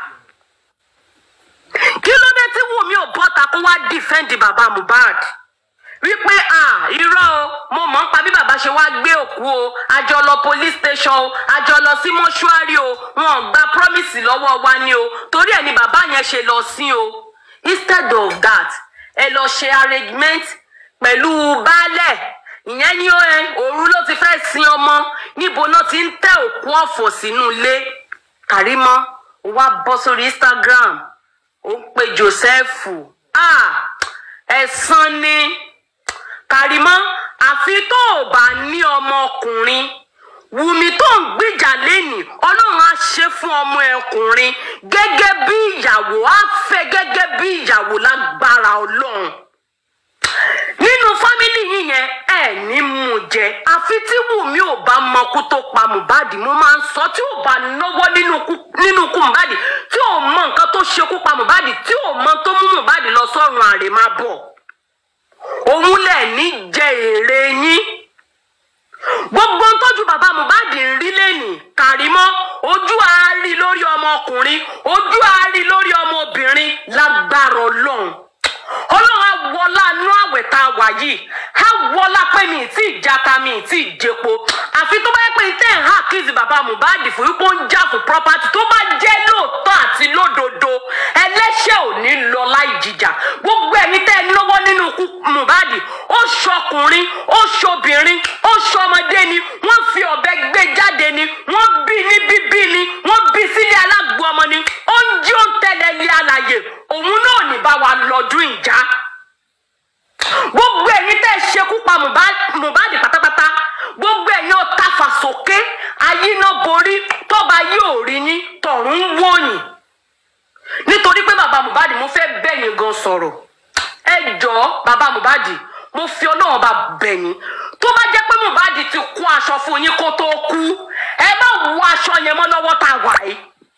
kí ló dé tí Wùmí ò bọ́ta kó wá dìfẹ́ǹdì bàbá Mohbad wípé à irọ́ o mo mọ̀ ń pa bí bàbá ṣe wá gbé òkú o a jọ lọ police station o a jọ lọ sí mọ́ṣúárì o wọn ò gba promise lọ́wọ́ wa ni o torí ẹ̀ ni bàbá yẹn ṣe lọ sí o instead of that ẹ lọ ṣe arrangement pẹ̀lú baálẹ̀ ìyẹn ní òru ló ti fẹ́ sin ọmọ níbo náà ti ń tẹ òkú ọ̀fọ̀ sínú ilé Kàrímọ́ ó wá bọ́ sórí Instagram ó ń pe Joseph ah ẹ̀san ni Kàrímọ́ àfi tó o bá ní ọmọkùnrin Wùmí tó ń gbìjà lẹ́nìí Ọlọ́run á ṣe fún ọmọ ẹkùnrin gẹ́gẹ́ bí ìyàwó á fẹ́ gẹ́gẹ́ bí ìyàwó lágbára Ọlọ́run nínú fámìlì yìí yẹn ẹ ní mú jẹ àfi tí Wùmí ò bá mọkú tó pa Mohbad mo máa ń sọ tí ò bá náwó nínú ikú Mohbad tí ò mọ nǹkan tó ṣekú pa Mohbad tí ò mọ tó mú Mohbad lọ sọ́run àrèmábọ̀ òun lẹ ní jẹ èrè yín gbogbo ń tọ́jú bàbá Mohbad ń rí lẹ́nìí Kàrímọ́ ojú àárí lórí ọmọkùnrin ojú àárí lórí ọmọbìnrin lágbára Ọlọ́run Ọlọ́run á wọlá nú àwẹ̀ tá a wà yìí á wọlá pé mi ì tí ì jata mi ì tí ì jẹpo àfi tó bá yẹ pé tẹ́ ẹ̀ hà kízi bàbá Mohbad fún wípé ó ń jà fún property tó bá jẹ́ lóòótọ́ àti lódodo ẹlẹ́ṣẹ̀ ò ní lọ láì jìjà gbogbo ẹ̀yin tẹ́ ẹ náwó nínú ikú Mohbad ó ṣọkùnrin ó ṣobìnrin ó ṣọmọdé ni wọ́n fi ọ̀bẹ gbé jáde ni wọ́n bí ní bíbí ni wọ́n bí sílé alágbó ayíná borí tọ́ba yóò rí yín tọ̀run ń wòyìn nítorí pé bàbá mohbad mo fẹ́ bẹ̀yìn gan sọ̀rọ̀ ẹ jọ̀ọ́ bàbá mohbad mo fi ọlọ́run bá bẹ̀yìn tó bá jẹ́ pé mohbad ti kó aṣọ fún yín kó tó kú ẹ má wọ aṣọ yẹn mọ́ lọ́wọ́ tá a wà yìí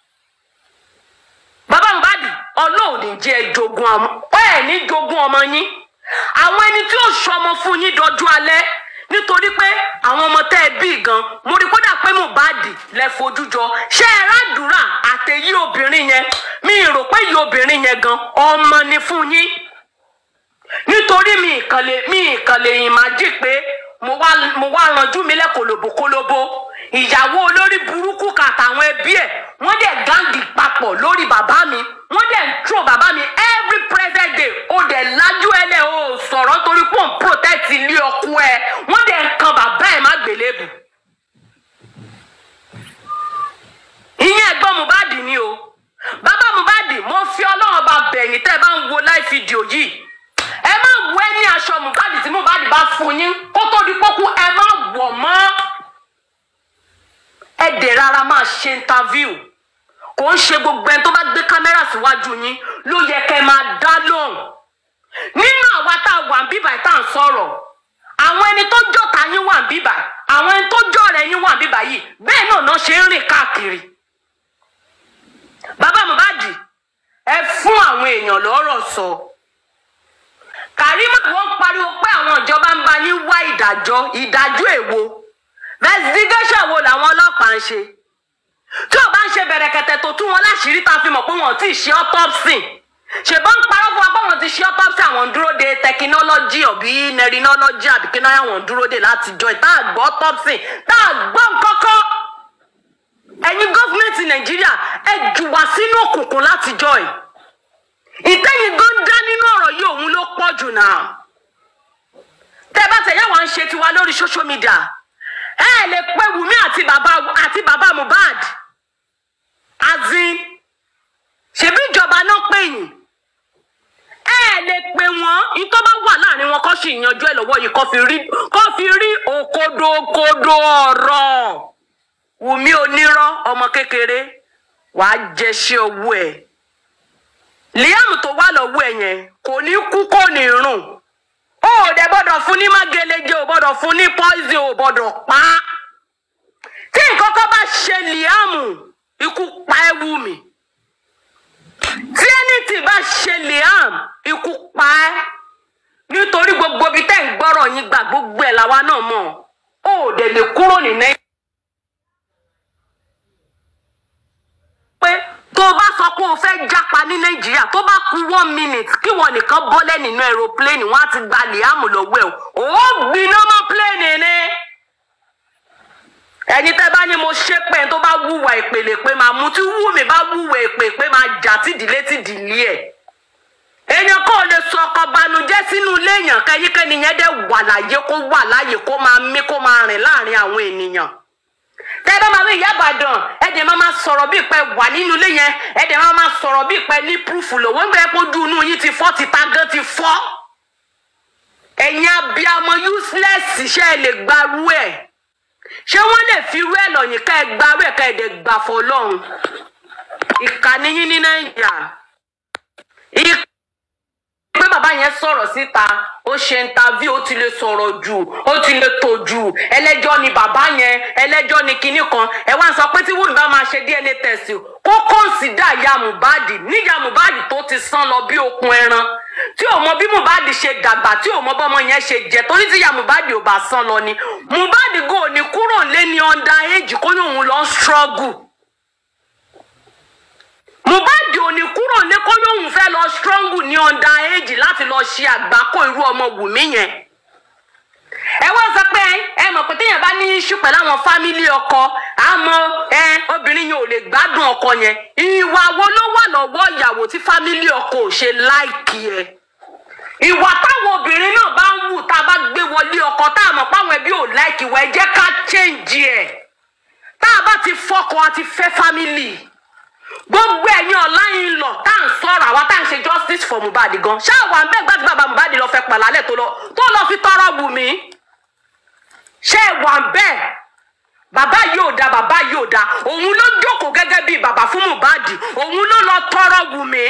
bàbá mohbad ọlọ́run ní jẹ́ ẹ jogún ọmọ ẹ ní jogún ọmọ yín àwọn ẹni tí ó ṣọmọ fún yín dọjú alẹ́ nítorí pé àwọn ọmọ tẹ́ ẹ bí gan mo rí kódà pé mohbad lẹ fojú jọ ṣé ẹ ràdúrà àtẹ̀yí obìnrin yẹn mi rò pé yí obìnrin yẹn gan ọmọ ni fún yín nítorí mi ìkànnlé mi ìkànnlé yìí máa jí pé mo wá mo wá ranjú mi lẹ́kọ̀lọ́bò kólóbó ìyàwó olórí burúkú kan àtàwọn ẹbí ẹ̀ wọ́n dẹ̀ gáǹgì papọ̀ lórí bàbá mi wọ́n dẹ̀ ń tró bàbá mi every present day ó dẹ̀ lájú ẹlẹ́ o ò sọ̀rọ̀ torí pé òun protect ilé ọkọ ẹ̀ wọ́n dẹ̀ ń kan bàbá ẹ̀ má gbélébù. ìyẹn ẹ̀gbọ́n mohbad ni o bàbá mohbad mo fi ọlọ́run bá bẹ̀yìn tẹ́ ẹ bá ń wo live video yìí ẹ má wọ ẹ ní aṣọ mohbad tí mohbad bá fún yín kó tó di pókú ẹ má wọ̀ mọ́ ẹ dẹ̀ rárá máa ṣe interview kò ń ṣe gbogbo ẹni tó bá gbé kámẹ́rà síwájú yín ló yẹ kẹ́ ẹ máa dá lóhùn nínú àwa tá a wà ń bíbà tá à ń sọ̀rọ̀ àwọn ẹni tó jọ̀ta yín wà ń bíbà àwọn ẹni tó jọ̀rẹ̀ yín wà ń bíbà yìí bẹ́ẹ̀ náà náà ṣe ń rìn káàkiri bàbá mohbad ẹ fún àwọn èèyàn lọ́rọ̀ sọ kàrímà wọn pariwo pé àwọn ìjọba ń bá yín wá ìdájọ́ ìdájọ́ èwo investigation wo làwọn ọlọ́pàá ń ṣe tí ò bá ń ṣe bẹ̀rẹ̀kẹ̀tẹ̀ tó tú wọn láṣìírí tá a fi mọ̀ pé wọn ò tí ì ṣe autopsy ṣèbọn ń parọ́ fún wa pé wọn ti ṣe autopsy àwọn ń dúró de technology ọ̀bí nerinology àbí kí náà àwọn ń dúró de láti jọ ẹ̀ tá a gbọ́ autopsy tá a gbọ́ nǹkankan ẹ̀yin gọ́fìmẹ̀ntì nàìjíríà ẹ jù wá sínú òkùnkùn láti jọ ẹ̀ ìtẹ́yìn gan dá nínú ọ̀rọ̀ yìí òun ló pọ̀ jù náà tẹ́ bá tẹ̀yẹ́ wá ń ṣe tiwa lórí social media ẹ ẹ lè pe wùmí àti bàbá àti bàbá mohbad azin ṣebí ìjọba náà pè yín ẹ ẹ lè pe wọn ní tó bá wà láàrin wọn kó sì yanjú ẹ lọ́wọ́ yìí kó fi rí kó fi rí òkodokodo ọ̀rọ̀ wùmí onírọ́ ọmọ kékeré wàá jẹṣẹ́ owó ẹ̀ liam tó wà lọ́wọ́ ẹ̀ yẹn kò ní kú kò ní rùn ó ò dẹ̀ gbọ́dọ̀ fún ní mágẹlẹ́jẹ ò gbọ́dọ̀ fún ní poison ò gbọ́dọ̀ pa á tí nǹkan kan bá ṣe liam ikú pa ẹ́ wù mí tí anything bá ṣe liam ikú pa ẹ́ nítorí gbogbo ibi tẹ́ ń gbọ́rọ̀ yín gbà gbogbo ẹ̀ làwa náà mọ̀ ó ò dẹ̀ lè kúrò ní nàìjíríà. pé tó o bá sọ pé o fẹ́ jápa ní nàìjíríà tó bá ku one minute kí wọn nìkan bọ́lẹ̀ nínú aeroplane wọn á ti gba liam lọ́wọ́ ẹ̀ o ò gbiná mọ́ plane ni. ẹni tẹ́ bá ní mo ṣe pé tó bá wúwa ìpele pé máa mú tí wúmi bá wúwa èpè pé máa jà tìdílé tìdílé ẹ̀. èèyàn kò lè sọ ọkọ banújẹ́ sínú ilé èèyàn kẹ́yìnkẹ́ni yẹn dẹ̀ wà láyé kó wà láyé kó máa mí kó máa rìn láàrin àwọn ènìyàn tẹ bá máa wí ìyá àbàdàn ẹdẹ máa máa sọ̀rọ̀ bí ìpẹ wà nínú ilé yẹn ẹdẹ máa máa sọ̀rọ̀ bí ìpẹ ní púrúfù lọ́wọ́ ńgbẹ kojú inú yín ti fọ́ ti ta gan ti fọ́ ẹ̀yin abiyamọ useless ṣe é lè gbarú ẹ̀ ṣé wọ́n lè fi irú ẹ̀ lọ́yìn ká ẹ gbarú ẹ̀ ká ẹ dẹ̀ gbà fọ́ lọ́hùn ìkànnì yín ní nàìjíríà ìkànnì pé bàbá yẹn sọ̀rọ̀ síta ó ṣe ntàví ó ti lè sọ̀rọ̀ jù ó ti lè tò jù ẹlẹ́jọ́ ni bàbá yẹn ẹlẹ́jọ́ ni kinní kan ẹ wá ń sọ pé tí wùmí bá máa ṣe dna test kó kọ́ǹsìdá ìyá mohbad níyà mohbad tó ti sán lọ bí okun ẹran tí ò mọ bí mohbad ṣe dàgbà tí ò mọ bọ́mọ yẹn ṣe jẹ torí tí ìyá mohbad ò bá sán lọ ni mohbad gò ní kúrò lé ní under age kó ní òun lọ struggle mohbad ò ní kúrò ní kó lóun fẹ́ lọ strong ní under age láti lọ ṣe àgbákò irú ọmọ wùmí yẹn ẹ wá sọ pé ẹ mọ̀ pé téèyàn bá ní iṣu pẹ̀lú àwọn fámílì ọkọ àmọ́ ẹ obìnrin yẹn ò lè gbádùn ọkọ yẹn ìwà wo ló wà lọ́wọ́ ìyàwó tí fámílì ọkọ ò ṣe láìkì ẹ ìwà táwọn obìnrin náà bá ń wù tá a bá gbé wọlé ọkọ tá a mọ̀ páwọn ẹbí ò láìkì wọ ẹ jẹ́ ká change ẹ̀ tá a bá ti fọkọ àti fẹ́ fámílì gbogbo ẹ̀yin ọ̀láyin lọ tá à ń sọ̀rọ̀ àwa tá à ń ṣe justice for mohbad gan ṣáà wà ń bẹ́ẹ̀ gbàtí bàbá mohbad lọ fẹ́ pàlálẹ̀ tó lọ tó lọ fi tọrọ wù mí ṣé ẹ wà ń bẹ́ẹ̀ bàbá yìí ò da bàbá yìí ò da òun ló jókòó gẹ́gẹ́ bíi bàbá fún mohbad òun ló lọ tọrọ wùmí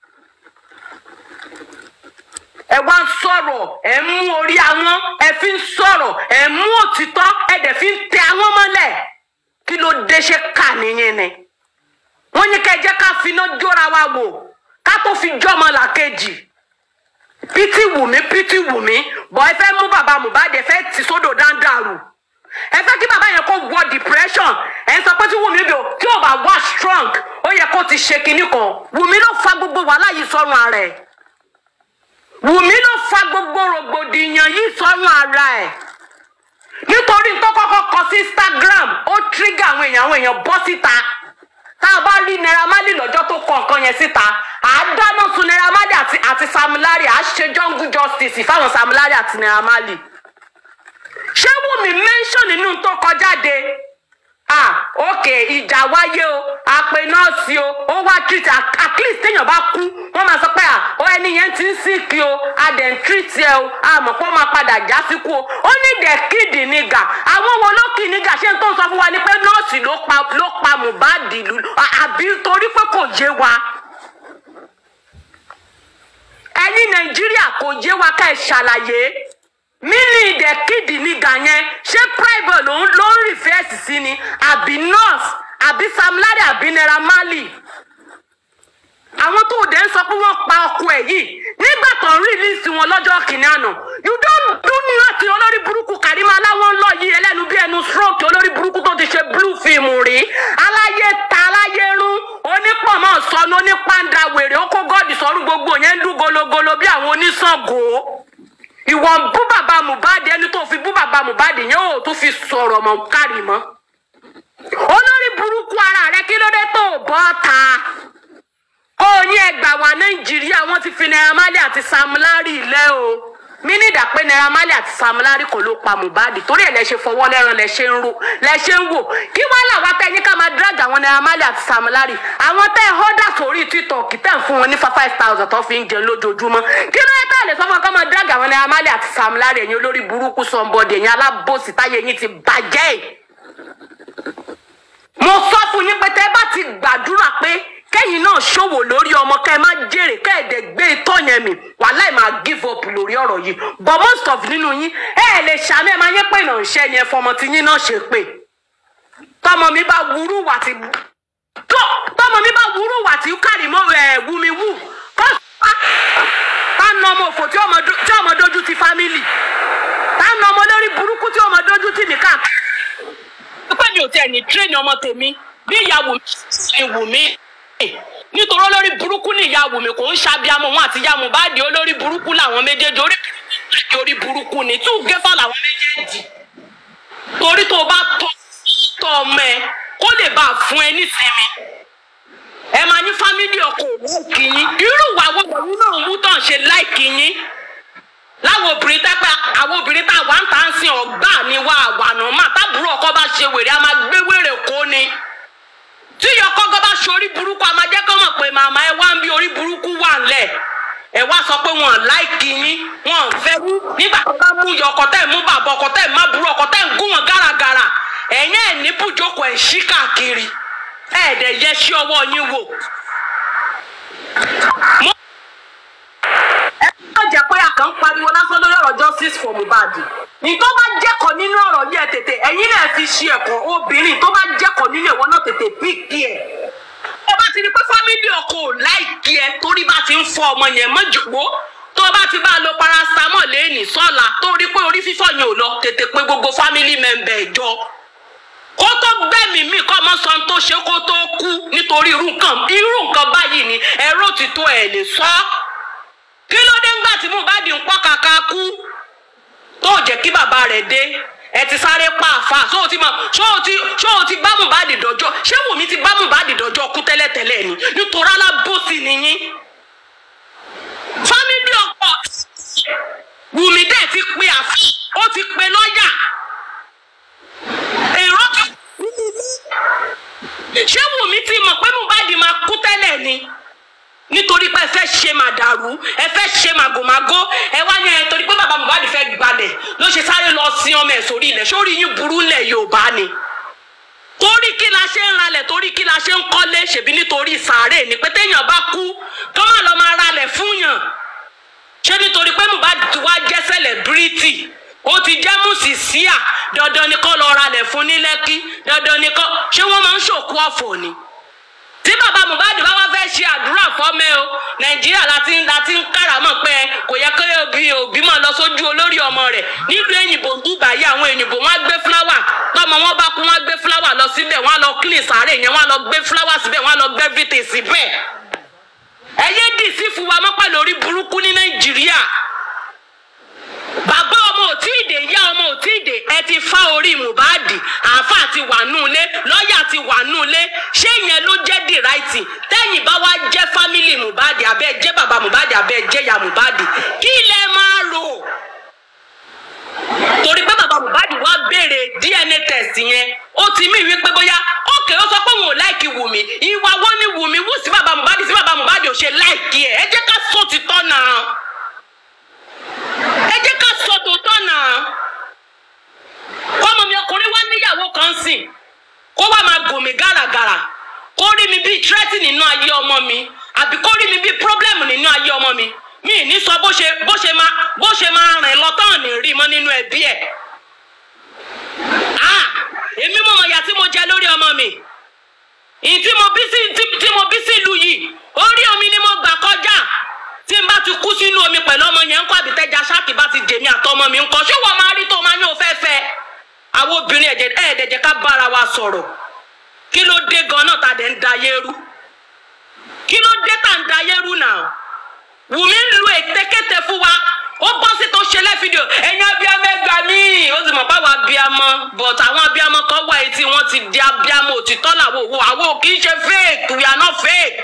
ẹ wá ń sọ̀rọ̀ ẹ ń mú orí àwọn ẹ fi ń sọ̀rọ̀ ẹ ń mú òtítọ́ ẹ dẹ̀ fi ń tẹ àwọn mọ́lẹ̀ kí ló dé ṣe kà nìyẹn ni wọ́n ní kẹ́ ẹ jẹ́ ká finá jóra wa wò ká tó fi jọ́mọ làkejì pítí wùmí pítí wùmí bọ̀ ẹ fẹ́ mú bàbá mohbad ẹ fẹ́ tì sódò dáńdàrú ẹ fẹ́ kí bàbá yẹn kó wọ depression ẹ sọ pé tí wùmí bí o tí ò bá wá strong ó yẹ kó ti ṣe kinní kan wùmí ló fa gbogbo wàhálà yìí sọ́run ara ẹ̀ wùmí ló fa gbogbo rògbòdìyàn yìí sọ́run ara ẹ̀ nítorí tó kọ́kọ́ kọ sí instagram ó trigger àwọn èèyàn àwọn èèyàn bọ́ síta tá a bá rí naira marley lọ́jọ́ tó kọ nǹkan yẹn síta à á dáná sun naira marley àti àti sam larry à á ṣe jungle justice fáwọn sam larry àti naira marley ṣé wùmí mention nínú tó kọjáde ah ok ìjà wáyé o àpè nọ́ọ̀sì o ó wá treat at at least téèyàn bá kú wọ́n máa sọ pé à ó ẹni yẹn ti ń sìnkì o a dẹ̀ ń treat ẹ o a mọ̀ pé ó máa padà já síkú o ó ní dẹ̀ kídì nígà àwọn wo ló kì nígà ṣé n tó ń sọ fún wa ni pé nọ́ọ̀sì ló pa ló pa mohbad lù àbí torí pé kò yé wa ẹ̀yin nàìjíríà kò yé wa ká ẹ ṣàlàyé mini ìdẹ̀kídì nígà yẹn ṣé private ló ń ló ń rìfẹ́ẹ̀sì sí ni àbí nurse àbí sam larry àbí naira marley àwọn tó dẹ̀ ń sọ pé wọ́n pa ọkọ ẹ̀ yìí nígbà tó ń rìlíìsì wọn lọ́jọ́ kìnìún àná you don do nothing olórí burúkú karima aláwọ̀ ń lọ yìí ẹlẹ́nu bí ẹnu stroke olórí burúkú tó ti ṣe blue film rí aláyé ta aláyé rún onípọ̀mọ́ sọnù onípàǹdà wèrè ó kó gọ́ọ̀dì sọ́run gbogbo yẹn ń dún gologolo bí àwọn oníṣàngó ìwọ ń bú bàbá mohbad ẹni tó fi bú bàbá mohbad yẹn ò tún fi sọ̀rọ̀ mọ́ kárì mọ́ olórí burúkú ara rẹ kí ló dé tó o bọ́ ta ó ní ẹgbà wá nàìjíríà wọn ti fi naira marley àti sam larry ilẹ̀ o mí ní ìdá pé naira marley àti sam larry kò ló pa mohbad torí ẹ̀ lẹ ṣe fọwọ́ lẹ́ran lẹ ṣe ń ro lẹ ṣe ń wò kí wọ́n là wá tẹ́ yín ká máa drag àwọn naira marley àti sam larry àwọn tẹ́ ẹ họ́dà sórí tiktok tẹ́ ń fún wọn ní five thousand tó fi ń jẹun lójoojúmọ́ kí ló yẹ ká lè sọ fún wọn ká máa drag àwọn naira marley àti sam larry ẹ̀yin olórí burúkú sọ̀nbọ̀dì ẹ̀yin alábòsí táyé yín ti bàjẹ́ mo sọ fún yín pé tẹ́ bá ti gbàdúrà pé kẹ́yìn náà ṣòwò lórí ọmọ kẹ́ ẹ má jèrè kẹ́ ẹ dẹ̀ gbé itọ́ yẹn mì wàhálà ẹ̀ máa give up lórí ọ̀rọ̀ yìí but most of nínú yín ẹ ẹ lè ṣàmì ẹ máa yẹ pé ìnà ìṣe yẹn fọmọ tí yín náà ṣe pé tọmọ mi bá wúrú wà tí tó tọmọ mi bá wúrú wà tí kárì mọ ẹ wú mi wú kó tá na ọmọ òfò tí ọmọ tí ọmọ dojú ti family tá na ọmọ lórí burúkú tí ọmọ dojú ti nìkan pé mi ò tiẹ̀ ní tírẹ́nì ọmọ tèmi bí ìyá wù mí ṣe wù mí nítorí olórí burúkú ni ìyá wù mí kò ń ṣàbíamọ wọn àti ìyá mohbad olórí burúkú làwọn méjèèjì orí burúkú orí burúkú ni tí ò gẹ́fà làwọn méjèèjì torí tó o bá tọ́ tọ́ ọmọ ẹ kó lè bá a fún ẹ nísinmi ẹ máa ní fámílì ọkọ láìkì yín irú ìwà wo lòun náà mú tàn ṣe láìkì yín láwọn obìnrin tẹ́pẹ́ àwọn obìnrin tá a wà ń tà ń sin ọ̀gbà ni wà àwànà mà tábùrú ọkọ bá ṣe wèrè a máa gbé wèrè kó ni tí ìyọkọ́gọ́ bá ṣe orí burúkú a máa jẹ́ kọ́ mọ̀ pé màmá ẹ wá ń bí orí burúkú wà ńlẹ̀ ẹ wá sọ pé wọn láìkì yín wọn fẹ́ wú nígbà tó bá mú ìyọ ọkọ tẹ́ ẹ̀ mú bàbá ọkọ tẹ́ ẹ̀ má burú ọkọ tẹ́ ẹ̀ ń gún wọn gáragàrà ẹ̀yìn ẹ̀ ní bùjókòó ẹ̀ ń ṣí káàkiri ẹ̀ dẹ̀ yẹ sí ọwọ́ yín wò. Mo- ẹ má jẹ́ pé a kàn ń pariwo lásán lórí ọ̀rọ̀ justice for mohbad ní tó bá jẹ́kọ̀ọ́ nínú ọ̀rọ̀ yìí ẹ̀ tètè ẹ̀yin náà fi ṣe ẹ̀kọ́ obìnrin tó bá jẹ́kọ̀ọ́ nínú ẹ̀wọ̀n náà tètè píìkì ẹ̀ ó bá ti rí pé fámílì ọkọ ò láìkí ẹ torí bá ti ń fọ ọmọ yẹn mọ́jògbó tó bá ti bá a lo paracetamol lẹ́ẹ̀nì sọ́la tó rí pé orí fífọ́ yẹn ò lọ tètè pé gbogbo fámílì mẹ́mbẹ̀ ẹ̀jọ kó tó gbẹ̀mí mi kọ́ ọmọ sọ tó ṣe kó tó kú nítorí irú nǹkan irú nǹkan báyìí ni ẹ̀rọ òtítọ́ ẹ̀ lè sọ kí ló dé ńgbà tí mohbad ń pọ́ kàkà kú tó jẹ́ kí bàbá rẹ̀ dé ẹ ti sáré pa àfa ṣó o ti mọ ṣó o ti ṣó o ti bá mohbad dọjọ́ ṣé wùmí ti bá mohbad dọjọ́ kú tẹ́lẹ̀tẹ́lẹ̀ ni nítorí alábòsí nìyí fámílì ọkọ wùmí dẹ̀ ti pe àfi ó ti pe lọ́ọ̀yà èrò ti ṣé wùmí ti mọ̀ pé mohbad máa kú tẹ́lẹ̀ ni nítorí pé ẹ fẹ́ ṣe màdàrú ẹ fẹ́ ṣe màgòmágó ẹ wá ní ẹ torí pé bàbá mohbad fẹ́ gbalẹ̀ ló ṣe sáré lọ sin ọmọ ẹ̀ sórí ilẹ̀ sórí yín burú lẹ̀ yorùbá ni la ṣe ń ralẹ̀ torí kí la ṣe ń kọ́lé ṣèbí nítorí sàárè ni pé téèyàn bá kú kó má lọ máa ralẹ̀ fúnyàn ṣé nítorí pé Mohbad ti wá jẹ́ sẹlẹbírìtì ó ti jẹ́ mùsísíà dandan ni kó lọ ralẹ̀ fún ní lẹ́kí dandan ni kó ṣé wọ́n máa ń ṣòkú ọ̀fọ̀ ni tí bàbá Mohbad bá wá fẹ́ ṣe àdúrà fọ́mẹ́ o nàìjíríà láti ń láti ń káràmọ́ pé kò yẹ kí òbí òbí máa lọ sójú olórí ọmọ rẹ̀ nílùú èyìnbó dùgbà yìí àwọn èyìnbó wọn á gbé fúláwà tọmọ wọn bá kú wọn á gbé fúláwà lọ síbẹ̀ wọn á lọ clean sàárè yẹn wọn á lọ gbé fúláwà síbẹ̀ wọn á lọ gbé everything síbẹ̀ ẹ yé dì sí fún wa mọ́ pẹ̀lú orí burúkú ní nàìjíríà bàbá ọmọ ò tí ì dé ìyá ọmọ ò tí ì dé ẹ ti fá orí Mohbad àáfà ti wà nù ilé lọ́ọ̀yà ti wà nù ilé ṣé ìyẹn ló jẹ́ the right thing tẹ́yìn bá wá jẹ́ family Mohbad abẹ́ jẹ́ bàbá Mohbad abẹ́ jẹ́ ìyá Mohbad kí lẹ máa rò torí pé bàbá Mohbad wá béèrè DNA test yẹn ó ti mí wípé bóyá ókè ó sọ pé òun ò láìkì Wùmí ìwà wo ni Wùmí wù sí bàbá Mohbad sí bàbá Mohbad ò ṣe láìkì ẹ ẹ jẹ́ ká sọ òtítọ́ náà ẹ jẹ́ ká sọ tòótọ́ náà ọmọ mi ọkùnrin wá níyàwó kan sìn kó wá máa gòmí gàràgàrà kó rí mi bíi tírẹ́tì nínú ayé ọmọ mi àbí kó rí mi bíi pírọ́blẹ́mù nínú ayé ọmọ mi mi ì ní sọ bó ṣe bó ṣe máa bó ṣe máa rìn lọ tán ní rí mọ́ nínú ẹbí ẹ̀ ah èmi mọ̀ mọ̀ ìyà tí mo jẹ lórí ọmọ mi ìyí tí mo bí sí tí tí mo bí sí ìlú yìí orí omi ni mo gbà kọjá tí n bá ti kú sínú omi pẹ̀lú ọmọ yẹn ń kọ́ àbítẹ́jà ṣáàkì bá ti jèmi àtọmọ mi ń kọ́ ṣé wọ́n máa rí tó máa ní o fẹ́ fẹ́ àwọn obìnrin ẹ̀jẹ̀ ẹ̀ẹ́dẹ̀jẹ̀ ká bára wa sọ̀rọ̀ kí ló dé gan-an tá a dẹ̀ ń da yẹ́rú kí ló dé tá a ń da yẹ́rú náà Wùmí ń lu ètekéte fún wa ó bọ́ sí tó ṣe lẹ́fídíò ẹ̀yin abiyamọ ẹgbàá mi ó sì mọ̀ báwo abiyamọ but àwọn abiyamọ kan wà etí wọn ti di abiyamọ òtítọ́ làwọn òwò àwọn ò kì í ṣe fake we are not fake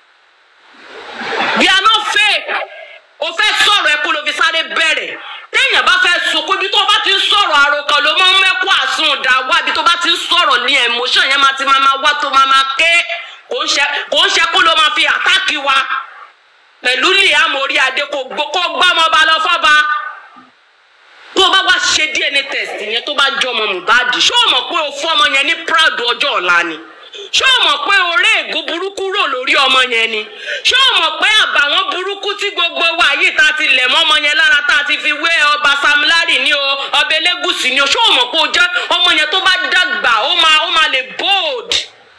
we are not fake o fẹ́ sọ̀rọ̀ ẹ kó ló fi sáré bẹ̀rẹ̀ téèyàn bá fẹ́ sunkún ibi tó bá ti ń sọ̀rọ̀ àròkàn ló máa ń mẹ́kọ́ àsun ọ̀dà wá ibi tó bá ti ń sọ̀rọ̀ ní emotion yẹn máa ti máa máa wá tó máa máa ké kò ń ṣe kò ń ṣe kó ló máa fi àtáàkì wa pẹ̀lú liam orí adé kò gbọ́ kó gbọ́ ọmọ ọba lọ fọ́ba tó o bá wá ṣe DNA test yẹn tó bá jọ ọmọ Mohbad ṣé o mọ̀ pé o fún ọmọ yẹn ní proud ọjọ́ ọ̀la ni ṣé o mọ̀ pé orí ègún burúkú rò lórí ọmọ yẹn ni ṣé o mọ̀ pé àbàwọ́n burúkú tí gbogbo wa yìí tá a ti lẹ̀ mọ́ ọmọ yẹn lára tá a ti fi wé ọba Sam Larry ní o ọba Elégùṣì ní o ṣé o mọ̀ pé o jẹ́ ọmọ yẹn tó bá dàgbà ó máa ó máa lè bold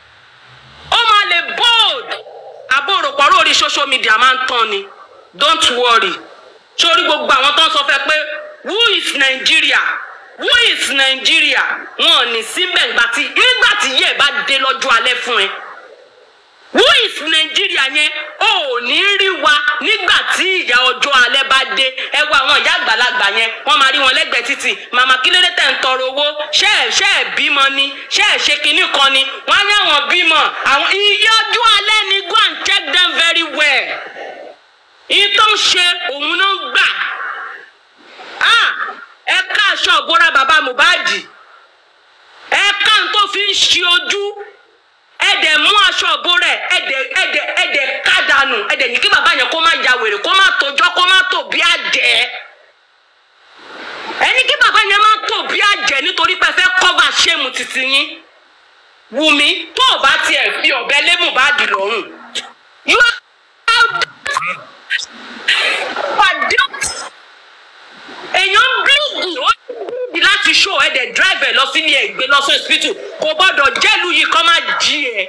ó máa lè bold àbúrò pọ̀rọ̀ orí social media máa ń tán ni don't worry sórí gbogbo àwọn tó ń sọ fẹ́ pé who is Nigeria who is Nigeria wọn ò ní síbẹ̀ nígbà tí nígbà tí yẹ̀ bá dé lọ́jọ́ alẹ́ fún ẹ who is Nigeria yẹn ò ní rí wa nígbà tí ìyá ọjọ́ alẹ́ bá dé ẹ wo àwọn ìyá àgbàlagbà yẹn wọ́n máa rí wọn lẹ́gbẹ̀ẹ́ títì màmá kílódé tẹ̀ ń tọrọ owó ṣé ẹ̀ ṣé ẹ̀ bímọ ni ṣé ẹ̀ ṣe kinní kan ni wọ́n á ní àwọn bímọ àwọn iye ọjọ́ alẹ́ ni go and check them very well ìyí tó ń ṣe òun ló ń gbà ah ẹ ká aṣọ ìbora bàbá Mohbad ẹ ká n tó fi ń ṣe ojú ẹ dẹ̀ mú aṣọ ìbora ẹ ẹ dẹ̀ ẹ dẹ̀ ẹ dẹ̀ ká dànù ẹ dẹ̀ ní kí bàbá yẹn kó má ya wèrè kó má tójọ́ kó má tò bí àjẹ́ ẹ ní kí bàbá yẹn má tò bí àjẹ́ nítorí pé ẹ fẹ́ kọ́va ṣéèmù títí yín Wùmí tó o bá tiẹ̀ fi ọ̀bẹ lé Mohbad lọ́rùn you are pàdé èèyàn bíìgì ó bíìgì láti ṣó ẹ dẹ̀ drive ẹ lọ sílé ẹ gbé lọ sí hospital kò gbọ́dọ̀ jẹ́lu yìí kọ́ máa jí ẹ.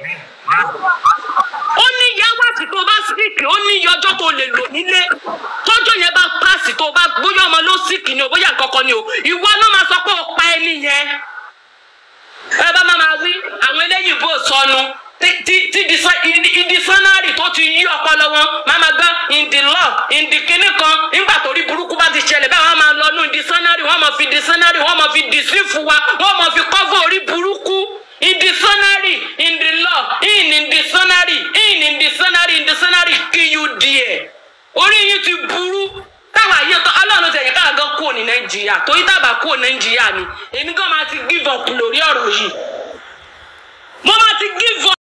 ó ní yáwàtí tó bá síkì ó ní iye ọjọ́ tó lè lò nílé tọ́jọ́ yẹn bá pàṣẹ tó bá bóyá ọmọ ló síkì ni o bóyá kankan ni o ìwọ ló máa sọ pé o pa ẹni yẹn. ẹ bá má máa wí àwọn eléyìí bò sọnù tí tí ìdísánárì tó ti yí ọpọlọ wọn máa ma gbọ́ ìdí lọ ìdí kínní kan nígbà tó rí burúkú bá ti ṣẹlẹ̀ bẹ́ẹ̀ wọ́n máa lọ nú ìdísánárì wọ́n máa fi ìdísánárì wọ́n máa fi dìsífù wa wọ́n máa fi kọ́fọ́ orí burúkú ìdísánárì ìdí lọ ìní ìdísánárì ìní ìdísánárì ìdísánárì kí yú díẹ̀ orí yìí ti burú táwa yẹ tán ọlọ́run tẹ̀yẹ káà gan kúrò ní nàìjíríà torí tábà kúrò nàìjíríà ni èmi gan máa ti give up lórí ọ̀rọ̀ yìí mo máa ti give up.